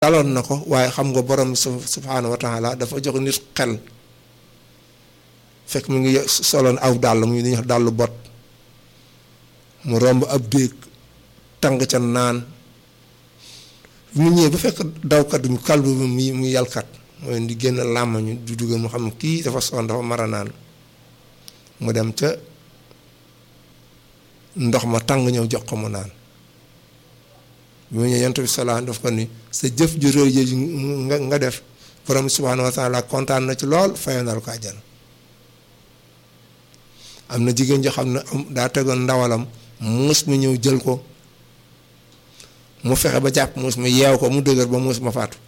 daloon na ko waaye xam nga borom subhaanahu wa taala dafa jox nit xel fekk mu ngi soloon aw dàll mu ngi wax dàllu bot mu romb ab déeg tàng ca naan mu ñëwee ba fekk dawkat mu kalbu bi mu mu yalkat mooy di génn làmmañu du dugal mu xam kii dafa soon dafa mara naan mu dem ca ndox ma tàng ñëw jox ko mu naan bi mu ñëw yonent bi salaam daf ko ni sa jëf ju rëy ji nga nga def borom subhaanahu wa taala kontaan na ci lool fayandal ko àjjana am na jigéen joo xam ne daa tegoon ndawalam muus mi ñëw jël ko mu fexe ba jàpp muus mi yeew ko mu dëgër ba muus ma faatu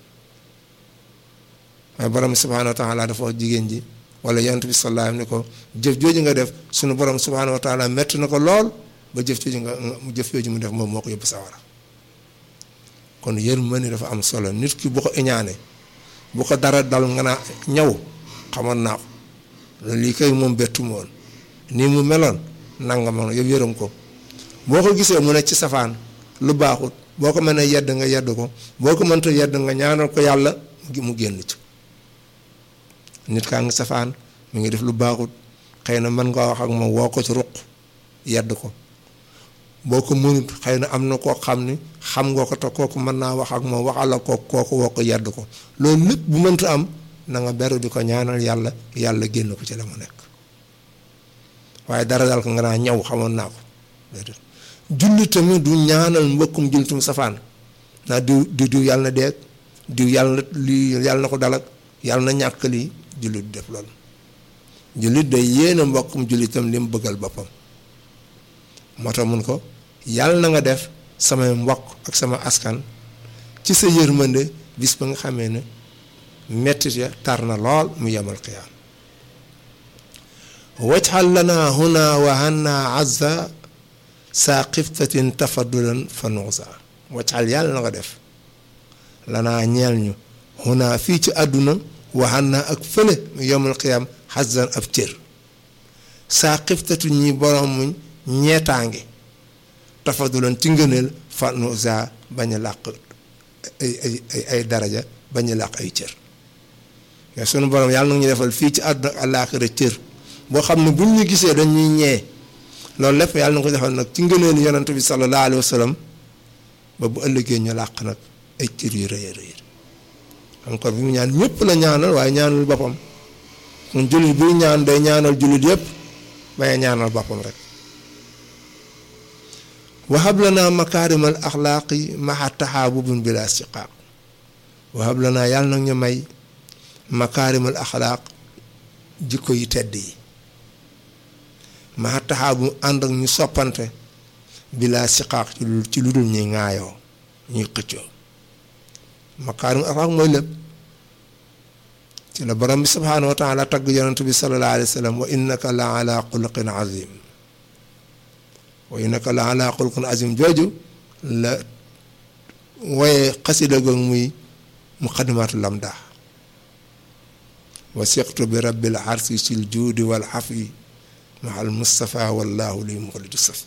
waaye borom subhaanahu wa taala dafa wax jigéen ji wala yonent bi salaam ni ko jëf jooju nga def sunu borom subhaanahu wa taala metti na ko lool ba jëf jooju nga jëf jooju mu def moom moo ko yóbbu sawara kon yërmande dafa am solo nit ki bu ko iñaane bu ko dara dal nga naa ñaw xamoon naa ko lii kay moom bettu woon nii mu meloon nanga ma yow yërëm ko boo ko gisee mu ne ci safaan lu baaxut boo ko mënee yedd nga yedd ko boo ko mënta yedd nga ñaanal ko yàlla mu génn ci nit kaa ngi safaan mu ngi def lu baaxut xëy na mën nga wax ak moom woo ko ci ruq yedd ko boo ko mënut xëy na am na koo xam ni xam nga ko te kooku mën naa wax ak moom waxala ko kooku woo ko yedd ko loolu lépp bu mënta am na nga beru di ko ñaanal yàlla yàlla génn ko ci la mu nekk waaye dara dal ko nga naa ñaw xamoon naa ko déedéet julli tamit du ñaanal mbokkum jullitum safaan naa diw diw diw yàlla na deeg diw yàlla na lii yàlla na ko dalak yàlla na ñàkk lii jullit du def loolu jullit day yéene mbokkum jullitam li mu bëggal boppam moo tax mun ko yàlla na nga def samay mbokk ak sama askan ci sa yërmande bis ba nga xamee ne mettit ya tar na lool mu yemal qiyaam wajxal lana huna wa hanna azza saa xiftatin tafaddulan fa nuusa wajxal yàlla na nga def lanaa ñeel ñu huna fii ci àdduna wa hanna ak fële mu yemal qiyaam xazzan ab cër saa xiftatu ñi borom muñ ñeetaange tafadulan ci ngëneel fanusa bañ a làq ay ay ay ay daraja bañ a làq ay cër mais sunu borom yàlla na ñu defal fii ci àdduna ak àllaaxira cër boo xam ne buñ ñu gisee dañuy ñee loolu lépp yàlla na ko defal nag ci ngëneel yonent bi sallallahu alayhi wa sallam ba bu ëllëgee ñu làq nag ay cër yu rëy a rëy encore bi mu ñaan ñëpp la ñaanal waaye ñaanul boppam kon jullit buy ñaan day ñaanal jullit yëpp bañ a ñaanal boppam rek. wahab lana makaarima al axlaaqi maxa taxaabubun bila siqaaq wahab lana yàlla nag ñu may makaarima al axlaaq jikko yi tedd yi maxa taxaabu ànd ak ñu soppante bila siqaaq ci lu dul ñuy ŋaayoo ñuy xëccoo makaarima al axlaaq mooy lépp ci la borom bi subhaanahu wa taala tagg yonent bi sallallahu alayhi wa sallam wa innaka la ala xuluqin azim wa innaka la ala xulqin azim jooju la waaye xasida goog muy muqaddimaatu lamda wa siqtu bi rabbil arsi sil juudi wal xafi maa al mustafa wallahu li muxliju safi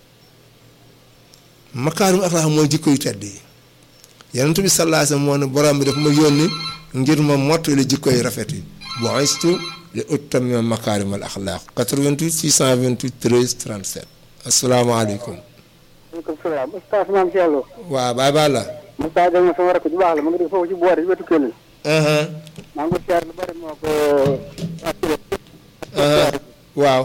makaarim axlaax mooy jikko yu tedd yi yonent bi sallallahu alayhi wasallam moo ne borom bi daf ma yónni ngir ma mottali jikko yu rafet yi bu'istu li utammima makaarim al axlaaq 88 628 13 37 asalaamaaleykum. maaleykum salaam ustaas maam si yàlla. waaw baay baal la. Moussa Deme sama rakk ju baax la ma ngi def foofu ci boori wetu Kell. maa ngi ko siyaar lu bari moo ko. waaw.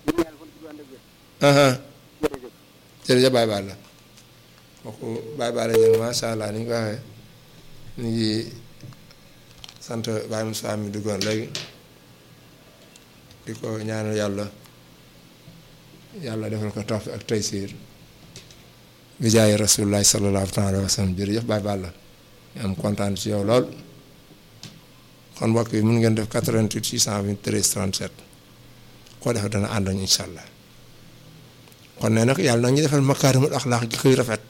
jërëjëf baay baal la. kooku baay baal la ñu macha allah ni ñu ko waxee ñu ngi sant Baye Moussa mi duggoon léegi di ko ñaanal yàlla. yàlla defal ko tawfiq ak taysiir bi jaay rasulullahi sallallahu alayhi wa sallam jërëjëf Baye Balla ñu am kontaan ci yow lool kon mbokk yi mun ngeen def 88 623 37 koo defee dana ànd ak incha allah kon nee nag yàlla na ñu defal makaarimul axlaaq jikko yu rafet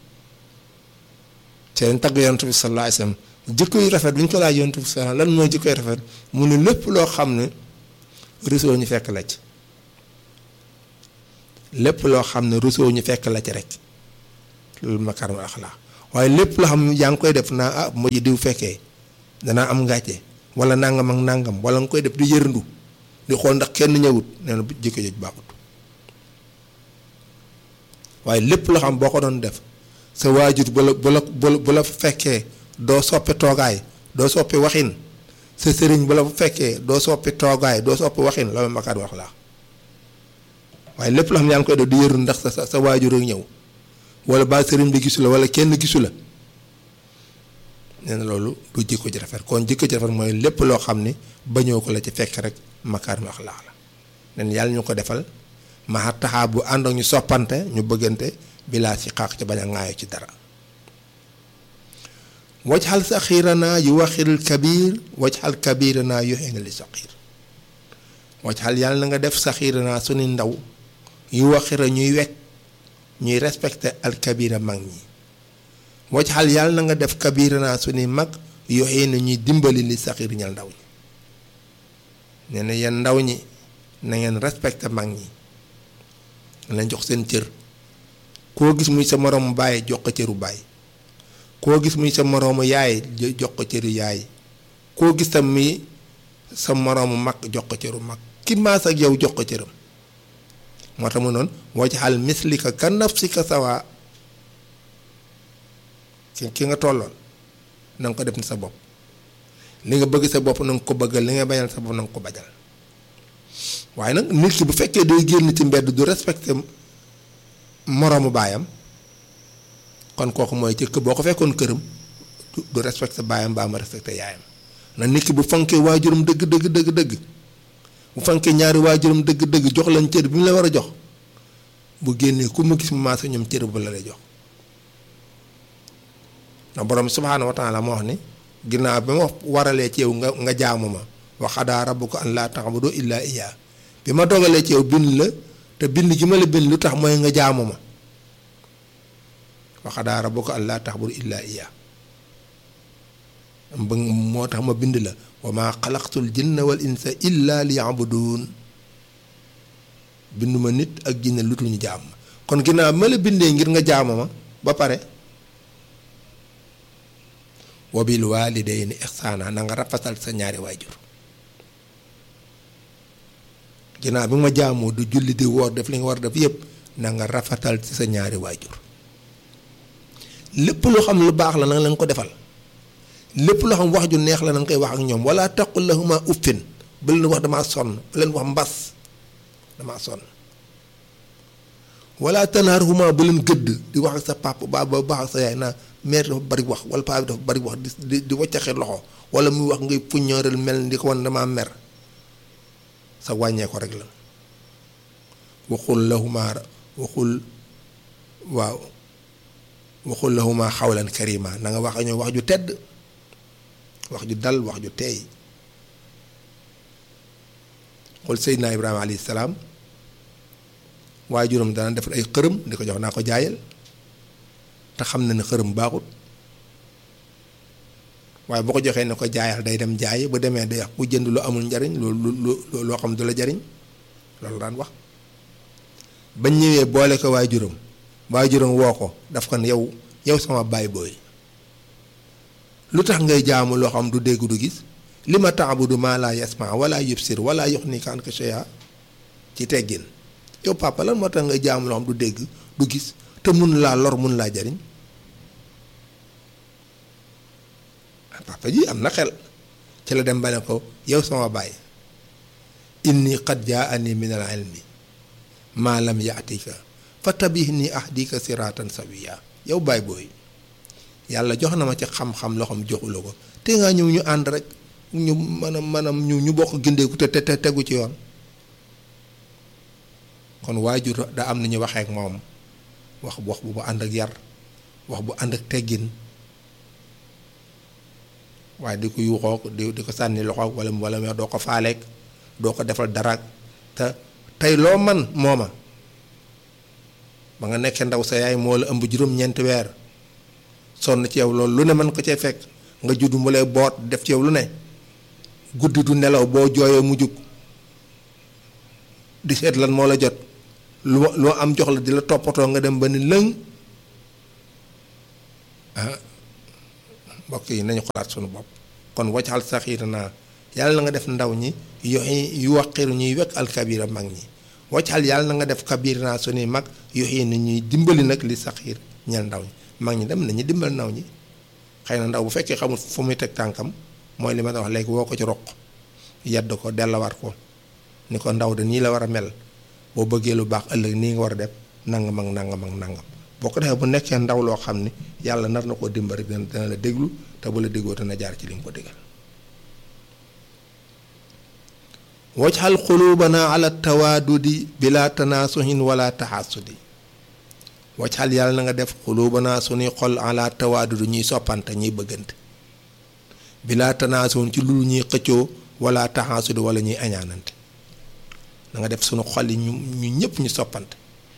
ci leen tagg yonent bi sallallahu alayhi wa sallam jikko yu rafet bu ñu ko laaj yonent bi sallallahu lan mooy jikko yu rafet mu ne lépp loo xam ne réseau ñu fekk la ci. lépp loo xam ne rusoo ñu fekk la ci rek loolu makaarimul axlaaq waaye lépp loo xam yaa ngi koy def naa ah mujj diw fekkee danaa am ngàcce wala nangam ak nangam wala nga koy def di yërndu di xool ndax kenn ñëwut nee na jikko jooju baaxut waaye lépp loo xam boo ko doon def sa waajur bu la bu la bu la fekkee doo soppi toogaay doo soppi waxin sa sëriñ bu la fekkee doo soppi toogaay doo soppi waxin loolu makaat wax laa waaye lépp loo xam yaa ngi koy def di yërndu ndax sa sa waajur ak ñëw wala ba sëriñ bi gisu la wala kenn gisu la nee na loolu du jikko ji rafet kon jikko ji rafet mooy lépp loo xam ni bañoo ko la ci fekk rek makaarim axlaax la nen yàlla ñu ko defal maa taxaa bu ànd ak ñu soppante ñu bëggante bilaa si xaax ci bañ a ŋaayo ci dara waj xal saxiiranaa yu waxil kabiir waj xal kabiiranaa yu xëy na li saxiir waj xal yàlla na nga def saxiiranaa suñu ndaw yu waxira ñuy wekk ñuy respecté al kabira mag ñi waj xal yàlla na nga def kabiranaa suñuy mag yoxee na ñuy dimbali li saxiir ñal ndaw ñi nee na yeen ndaw ñi na ngeen respecté mag ñi na leen jox seen cër koo gis muy sa moroomu baay jox ko cëru baay koo gis muy sa moroomu yaay jox ko cëru yaay koo gis tam muy sa moroomu mag jox ko cëru mag ki maas ak yow jox ko cëram moo tax mu noonu waj xal mislika ka nafsika sawa ki ki nga tolloon na nga ko def ni sa bopp li nga bëgg sa bopp na nga ko bëggal li nga bañal sa bopp na nga ko bajal waaye nag nit ki bu fekkee day génn ci mbedd du respecté moroomu baayam kon kooku mooy ci boo ko fekkoon këram du respecté baayam baa ma respecté yaayam na nit ki bu fonkee waajuram dëgg dëgg dëgg dëgg bu fonkee ñaari waajuram dëgg dëgg jox leen cër bi mu la war a jox bu génnee ku ma gis mu maasa ñoom cër bu la lay jox ndax borom subhaanahu wa taala moo wax ni ginnaaw bi ma waralee ci yow nga nga jaamu ma wa qadaa rabbuka an laa ta'budu illaa iyyaa bi ma dogalee ci yow bind la te bind gi ma la bind lu tax mooy nga jaamu ma wa qadaa rabbuka an laa ta'budu illaa iyyaa ba moo tax ma bind la wa maa xalaqtul jinna wal insa illaa liya'buduun bindu ma nit ak jinne lu ñu jaam ma kon ginnaaw ma la bindee ngir nga jaamu ma ba pare wa bil waalidayni ihsaana na nga rafetal sa ñaari waajur ginnaaw bi ma jaamoo du julli di woor def li nga war def yépp na nga rafetal ci sa ñaari waajur lépp lu xam lu baax la na nga leen ko defal lépp loo xam wax ju neex la na nga koy wax ak ñoom wala taqul lahuma uffin bu leen wax damaa sonn bu leen wax mbas damaa sonn wala tanharhuma bu leen gëdd di wax ak sa papa ba ba baax ak sa yaay naa mère dafa bari wax wala paa bi dafa bari wax di di waccaxi loxo wala muy wax ngay puññooral mel ni ko wan damaa mer sa wàññee ko rek la waxul lahuma waxul waaw waxul lahuma xawlan karima na nga wax ak ñoom wax ju tedd wax ju dal wax ju teey xool Seydina Ibrahima alayhi salaam waajuram dana defar ay xërëm di ko jox naa ko jaayal te xam na ne xërëm baaxut waaye boo ko joxee ne ko jaayal day dem jaayi bu demee day wax ku jënd lu amul njariñ lu lu loo xam du la jariñ loolu daan wax bañ ñëwee boole ko waajuram waajuram woo ko daf ko ne yow yow sama baay booy lu tax ngay jaamu loo xam du dégg du gis li ma taabudu maa laa yasma wala yubsir wala yuxnika anka shay'a ci teggin yow papa lan moo tax ngay jaamu loo xam du dégg du gis te mun laa lor mun laa jariñ papa ji am na xel ci la dem ba ne ko yow sama baay inni qad jaani min al ilmi maa lam yaatika fatabihni ahdika siratan sawiya yow baay booy yàlla jox na ma ci xam-xam loo xam joxula ko te ngaa ñëw ñu ànd rek ñu maanaam maanaam ñu ñu bokk gindeeku te te tegu ci yoon kon waajur da am na ñu waxee ak moom wax wax bu bu ànd ak yar wax bu ànd ak teggin waaye di ko yuuxoo di di ko sànni loxo wala wala doo ko faaleek doo ko defal dara te tey loo man mooma ba nga nekkee ndaw sa yaay moo la ëmb juróom-ñeenti weer sonn ci yow loolu lu ne mën ko cee fekk nga judd mu lay boot def ci yow lu ne guddi du nelaw boo jooyee mu jug di seet lan moo la jot lu loo am jox la di la toppatoo nga dem ba ni lëng ah mbokk yi nañu xalaat sunu bopp kon waccal saxiira naa yàlla na nga def ndaw ñi yoxi yu waqiru ñuy wekk alkabira mag ñi waccal yàlla na nga def kabir naa sunuy mag yoxi na ñuy dimbali nag li saxiir ñeel ndaw ñi mag ñi dem nañu dimbal ndaw ñi xëy na ndaw bu fekkee xamul fu muy teg tànkam mooy li ma wax léegi woo ko ci roq yedd ko dellawaat ko ni ko ndaw de nii la war a mel boo bëggee lu baax ëllëg nii nga war a def nangam ak nangam ak nangam boo ko defee bu nekkee ndaw loo xam ni yàlla nar na koo dimbali dina dina la déglu te bu la déggoo dina jaar ci li nga ko digal wajxal xuluubana ala tawaadudi bila tanaasuhin wala taxaasudi wajxal yàlla na nga def xuluubana suñuy xol ala tawaadudi ñuy soppante ñuy bëggante bila tanaasuhin ci lu ñuy xëccoo wala taxaasudi wala ñuy añaanante na nga def suñu xol yi ñu ñu ñëpp ñu soppante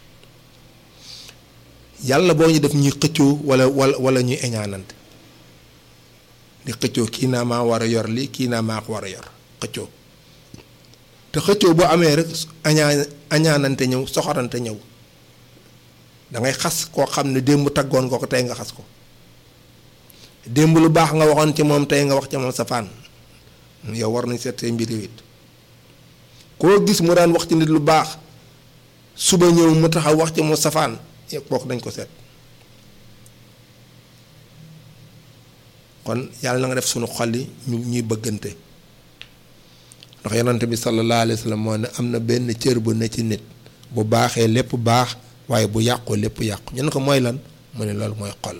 yàlla boo ñu def ñuy xëccoo wala wala wala ñuy añaanante di xëccoo kii naa maa war a yor lii kii naa maa ko war a yor xëccoo te xëccoo bu amee rek añaa añaanante ñëw soxorante ñëw da ngay xas koo xam ne démb taggoon ko ko tey nga xas ko démb lu baax nga waxoon ci moom tey nga wax ci moom safaan yow war nañ seet say mbir it koo gis mu daan wax ci nit lu baax suba ñëw mu taxaw wax ci moom safaan kooku dañ ko seet kon yàlla na nga def sunu xol yi ñu ñuy bëggante ndax yonante bi sallallahu alayhi wa sallam moo ne am na benn cër bu ne ci nit bu baaxee lépp baax waaye bu yàqoo lépp yàqu ñu ne ko mooy lan mu ne loolu mooy xol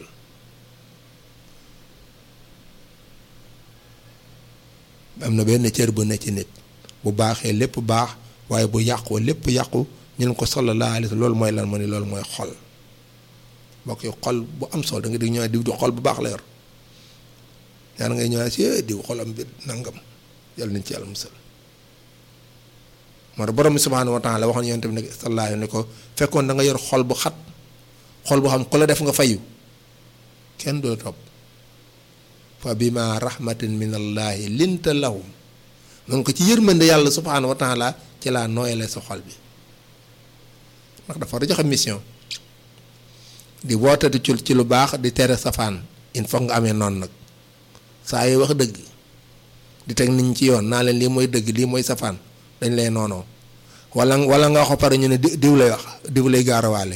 am na benn cër bu ne ci nit bu baaxee lépp baax waaye bu yàqoo lépp yàqu ñu ne ko sallallahu alayhi wa sallam loolu mooy lan mu ne loolu mooy xol mbokk yi xol bu am solo da nga di ñëw diw di xol bu baax la yor ñaan ngay ñëwaat si diw xolam bi nangam yàlla nañ ci yàlla musal moo tax borom bi subhaanahu wa taala waxoon yonent bi ne sallallahu alayhi ne ko fekkoon da nga yor xol bu xat xol bu xam ku la def nga fayu kenn du la topp fa bima rahmatin min allahi linta lahum mun ko ci yërmande yàlla subhaanahu wa taala ci laa nooyale sa xol bi ndax dafa war a joxe mission di woote di ci lu baax di tere safaan il faut nga amee noonu nag saa yi wax dëgg di teg nit ñi ci yoon naa leen lii mooy dëgg lii mooy safaan dañ lay noonoo wala wala nga wax ko pare ñu ne diw lay wax diw lay gaarawaale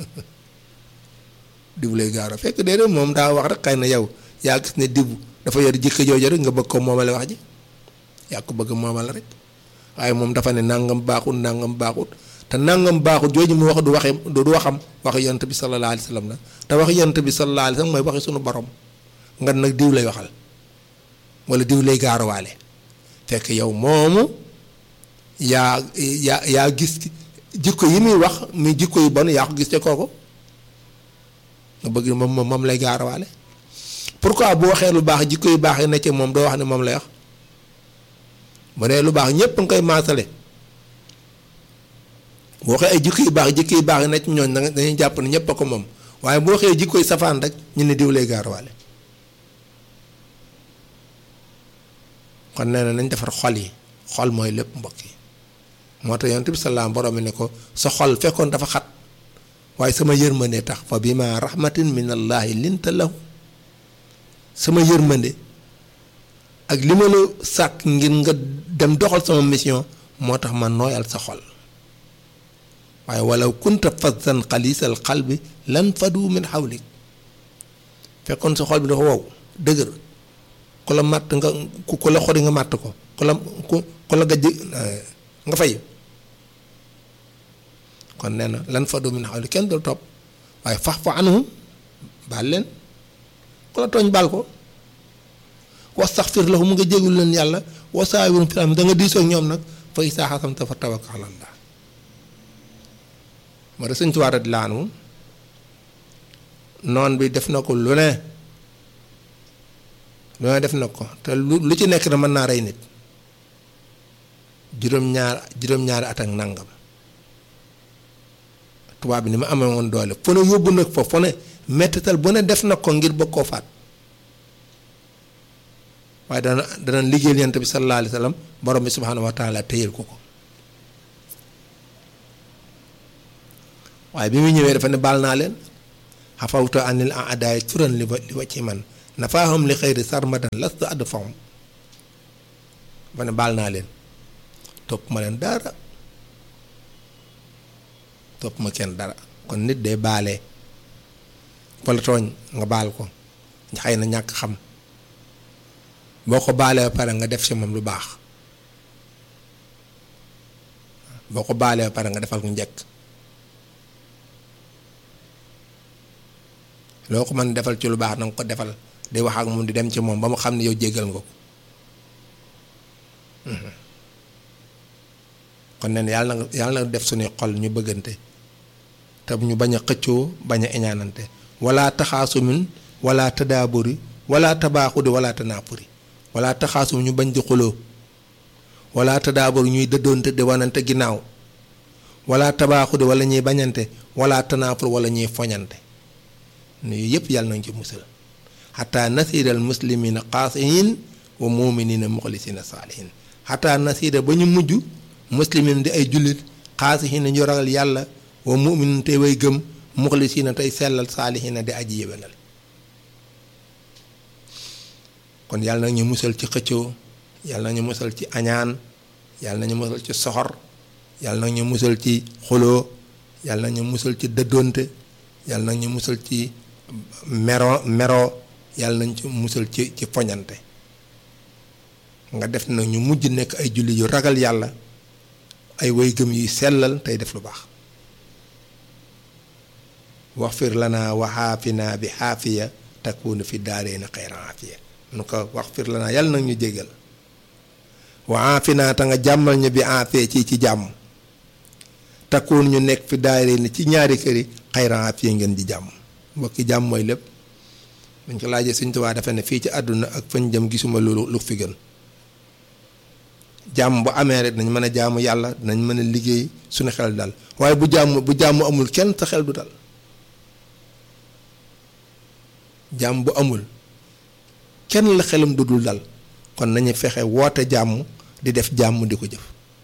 diw lay gaara fekk déedéet moom daa wax rek xëy na yow yaa gis ne diw dafa yor jikko jooju rek nga bëgg ko moomale wax ji yaa ko bëgg moomale rek waaye moom dafa ne nangam baaxut nangam baaxut te nangam baaxut jooju mu wax du waxee du waxam waxi yonent bi sallallahu alayhi wa sallam la te waxi yonent bi sallallahu alayhi wa sallam mooy waxi sunu borom nga nag diw lay waxal wala diw lay gaarawaale fekk yow moomu yaa yaa yaa gis jikko yi muy wax muy jikko yu bon yaa ko gis te kooku nga bëgg moom moom lay gaarawaale pourquoi bu waxee lu baax jikko yu baax yi ne ci moom doo wax ne moom lay wax bu dee lu baax ñépp nga koy maasale bu waxee ay jikko yu baax jikko yu baax yi ne ci ñooñ dañuy jàpp ne ñépp a ko moom waaye bu waxee jikko yu safaan rek ñu ne diw lay gaarawaale kon nee na nañ defar xol yi xol mooy lépp mbokk yi moo tax yonent bi salaam borom mi ne ko sa xol fekkoon dafa xat waaye sama yërmande tax fa bi ma rahmatin min allahi linta lahu sama yërmande ak li ma la sàkk ngir nga dem doxal sama mission moo tax ma nooyal sa xol waaye walaw kunta fazzan xalisal qalbi lan fadu min xawlik fekkoon sa xol bi dafa wow dëgër ku la màtt nga ku la xori nga màtt ko ku la ku ku la gajj nga fay kon nee na lan fa du min xawli kenn dul topp waaye fax fa anhum baal leen ku la tooñ baal ko wastaxfir lahum mu nga jégul leen yàlla wasaawirhum fil amri da nga diisoo ak ñoom nag fa izaa xasamta fa tawakkal ala Allah moo tax sëñ Tuubaa di laanu noon bi def na ko lu ne lu ne def na ko te lu lu ci nekk na mën naa rey nit juróom-ñaar juróom-ñaari at ak nangam tubaab bi ni ma amee woon doole fu ne yóbbu nag fa fu ne mettital bu ne def na ko ngir bëgg koo faat waaye dana dana liggéeyal yonent bi sallallahu alayhi wa sallam borom bi subhaanahu wa taala téyel ko ko waaye bi muy ñëwee dafa ne baal naa leen xafawta anil aadaay turan li wa li wa ci man nafaahum li xëyri sarmadan lastu add fahum ma ne baal naa leen topp ma leen dara topp ma kenn dara kon nit day baalee wala tooñ nga baal ko xëy na ñàkk xam boo ko baalee ba pare nga def ci moom lu baax boo ko baalee ba pare nga defal ko njëkk loo ko mën defal ci lu baax na nga ko defal di wax ak moom di dem ci moom ba mu xam ne yow jéggal nga ko kon nen yàlla na yàlla na def suñuy xol ñu bëggante te ñu bañ a xëccoo bañ a eñaanante wala taxaasumin wala tadaaburi wala tabaaxudi wala tanaapuri wala taxaasum ñu bañ di xuloo wala tadaaburi ñuy dëddoonte di wanante ginnaaw wala tabaaxudi wala ñuy bañante wala tanaapur wala ñuy foñante nuyu yëpp yàlla nañ ci musal xataa nasiiral muslimina qaasiin wa muminina muxlisina saalihin xataa nasiira ba ñu mujj muslimin di ay jullit xaasihin ñu ragal yàlla wa muminin tey way gëm muxlisina tey sellal saalihina di aji yéwénal kon yàlla na ñu musal ci xëccoo yàlla na ñu musal ci añaan yàlla na ñu musal ci soxor yàlla na ñu musal ci xuloo yàlla na ñu musal ci dëddoonte yàlla na ñu musal ci mero mero yàlla nañ ci musal ci ci foñante nga def na ñu mujj nekk ay julli yu ragal yàlla ay way gëm yuy sellal tey def lu baax waxfir lana wa xaafina bi xaafiya takunu fi daareena xayra aafiya nu ko waxfir lana yàlla nag ñu jégal wa xaafina ta nga jàmmal ñu bi aafiya ci ci jàmm takkuun ñu nekk fi daareena ci ñaari kër yi xayra aafiya ngeen di jàmm mbokki jàmm mooy lépp dañ ko laajee Sëñ Tuubaa dafa ne fii ci àdduna ak fañ jëm gisuma lu lu fi gën jàmm bu amee rek dañ mën a jaamu yàlla dinañ mën a liggéey suñu xel dal waaye bu jàmm bu jàmm amul kenn sa xel du dal jàmm bu amul kenn la xelam du dul dal kon nañu fexe woote jàmm di def jàmm di ko jëf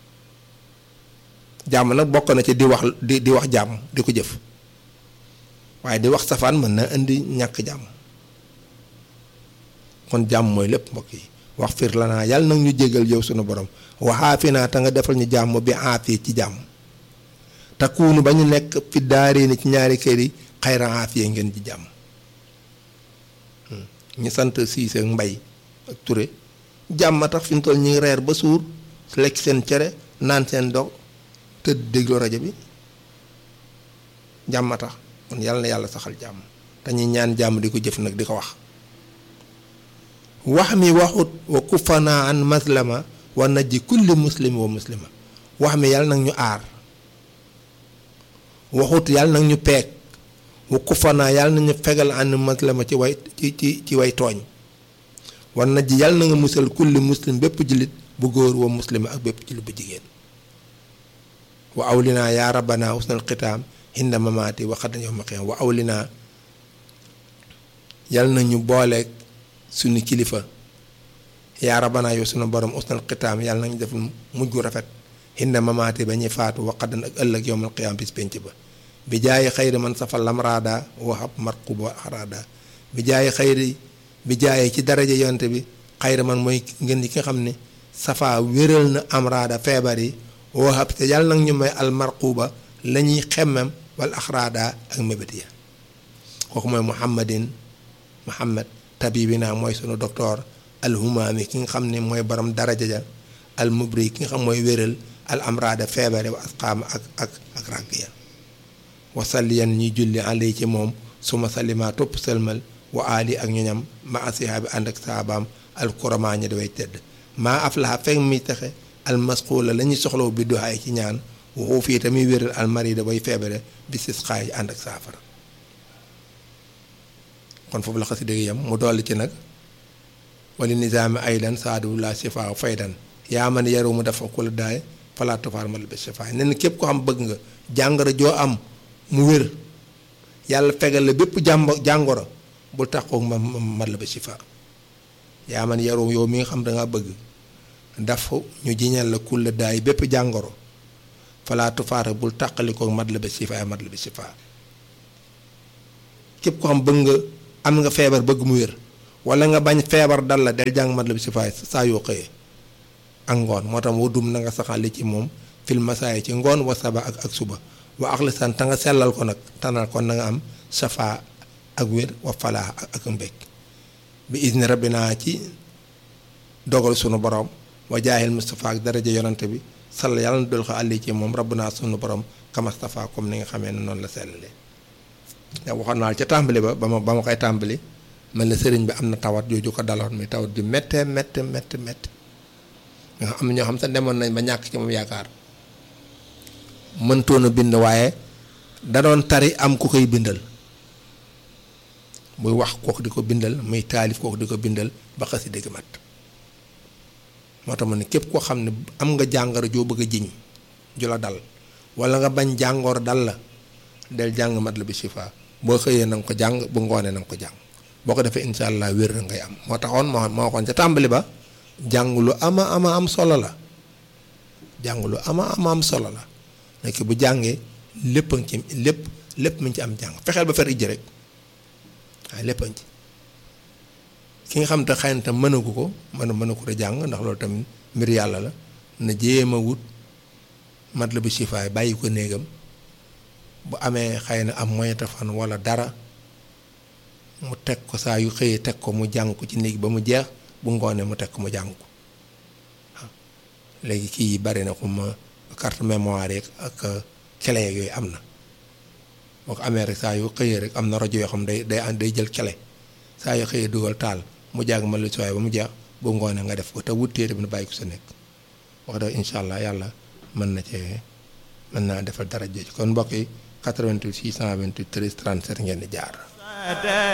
jàmm nag bokk na ci di wax di di wax jàmm di ko jëf waaye di wax safaan mën na indi ñàkk jàmm kon jàmm mooy lépp mbokk yi wax fir la naa yàlla nag ñu jégal yow sunu borom waxaafi naa te nga defal ñu jàmm bi aafiya ci jàmm takkuunu ba ñu nekk fi daaree ni ci ñaari kër yi xayra aafiya ngeen ci jàmm ñu sant Siise ak Mbay ak Ture jàmm tax fi mu toll ñu ngi reer ba suur lekk seen cere naan seen dog tëdd déglu rajo bi jàmm tax kon yàlla na yàlla saxal jàmm dañuy ñaan jàmm di ko jëf nag di ko wax wax mi waxut wa kufana an maslama wa najji kulli muslim wa muslima wax mi yàlla nag ñu aar waxut yàlla nag ñu peeg wa kufana yàlla na ñu fegal an maslama ci way ci ci ci way tooñ wa najji yàlla na nga musal kulli muslim bépp jullit bu góor wa muslima ak bépp jullit bu jigéen wa awlinaa yaa rabbana husnal xitaam hinda mamaati wa xadan yawma qiyaam wa awlinaa yàlla na ñu booleeg suñu kilifa yaa rabbana yow sunu borom husnal xitaam yàlla na ñu def mujj gu rafet hinda mamaati ba ñuy faatu wa xadan ak ëllëg yawmal qiyaam bis penc ba bi jaayi xayri man safal lamraada waxab marquba axraada bi jaayi xayri bi jaayi ci daraja yonte bi xayri man mooy ngeen ki nga xam ne safaa wéral na amraada feebar yi waxab te yàlla nag ñu may al marquba la ñuy xemmem wal axraada ak mébét ya kooku mooy muhammadin muhammad tabibina mooy sunu docteur alhumaami ki nga xam ne mooy borom daraja ja al mubri ki nga xam mooy wéral al amraada feebare wa asqaama ak ak ak ràgg ya wasalliyan ñuy julli alay ci moom suma salima topp sëlmal wa ali ak ñoñam ma asiha bi ànd ak saabaam alkurama ñi daway tedd maa aflaha fekk mi taxe almasquula la ñuy soxlaw bi duhaay ci ñaan waxu fii tamit wéral almarida bay feebare bi sis xaay ànd ak saafara kon foofu la xasida gi yam mu dolli ci nag wali nizaami aydan saadu la sifaa faydan yaa man yaru mu dafa ku la daay falaatu faar mal bi sifaa nen képp ko xam bëgg nga jàngoro joo am mu wér yàlla fegal la bépp jàmb jàngoro bul taxaw ma mat la ba sifaa yaa man yaru yow mi nga xam dangaa bëgg dafa ñu jiñal la kulla daay bépp jàngoro falaatu faara bul tàqali ko mat la ba sifaa mat la ba sifaa képp ko xam bëgg nga am nga feebar bëgg mu wér wala nga bañ feebar dal la del jàng mat la bi si faay saa yoo xëyee ak ngoon moo tax wudum na nga saxali ci moom fil masaay ci ngoon wa saba ak ak suba wa axlisan te nga sellal ko nag tanal kon na nga am safa ak wér wa falaa ak mbékk bi izni rabbina ci dogal sunu borom wa jaahil Mustafa ak daraja yonante bi sall yàlla na dol ko àlli ci moom rabbuna sunu borom kamastafa comme ni nga xamee ne noonu la sellalee ndax waxoon naa ca tàmbali ba ba ma ba ma koy tàmbali mel na sëriñ bi am na tawat jooju ko daloon mi tawat ju méttee méttee méttee méttee nga xam ñoo xam sax demoon nañ ba ñàkk ci moom yaakaar mëntoon a bind waaye da doon tari am ku koy bindal muy wax kooku di ko bindal muy taalif kooku di ko bindal ba xasi dëgg mat moo tax ma ne képp koo xam ne am nga jàngoro joo bëgg a jiñ ju la dal wala nga bañ jàngoor dal la del jàng mat la bi shifa boo xëyee na nga ko jàng bu ngoonee na nga ko jàng boo ko defee incha allah wér na ngay am moo taxoon moo moo waxoon ca tàmbali ba jàng lu ama ama am solo la jàng lu ama ama am solo la nekk bu jàngee lépp a ngi ci lépp lépp mu ngi ci am jàng fexeel ba fer ijji rek waaye lépp a ngi ci ki nga xam te xëy na tam mënagu ko mën a mënagu ko jàng ndax loolu tamit mbir yàlla la na jéem a wut mat la bi sifaay bàyyi ko néegam bu amee xëy na am moyen téléphone wala dara mu teg ko saa yu xëyee teg ko mu jàng ko ci néeg ba mu jeex bu ngoonee mu teg ko mu jàng ko waaw léegi kii yi bari na ko ma carte mémoire yeeg ak clé yooyu am na boo ko amee rek saa yu xëyee rek am na rajo yoo xam day day day jël clé saa yu xëyee dugal taal mu jàng ma lu si waaye ba mu jeex bu ngoonee nga def ko te wut téere bi na bàyyi ko sa nekk wax dëgg incha allah yàlla mën na cee mën naa defal dara jooju kon mbokk yi 88 628 13 37 ngeen di jaar.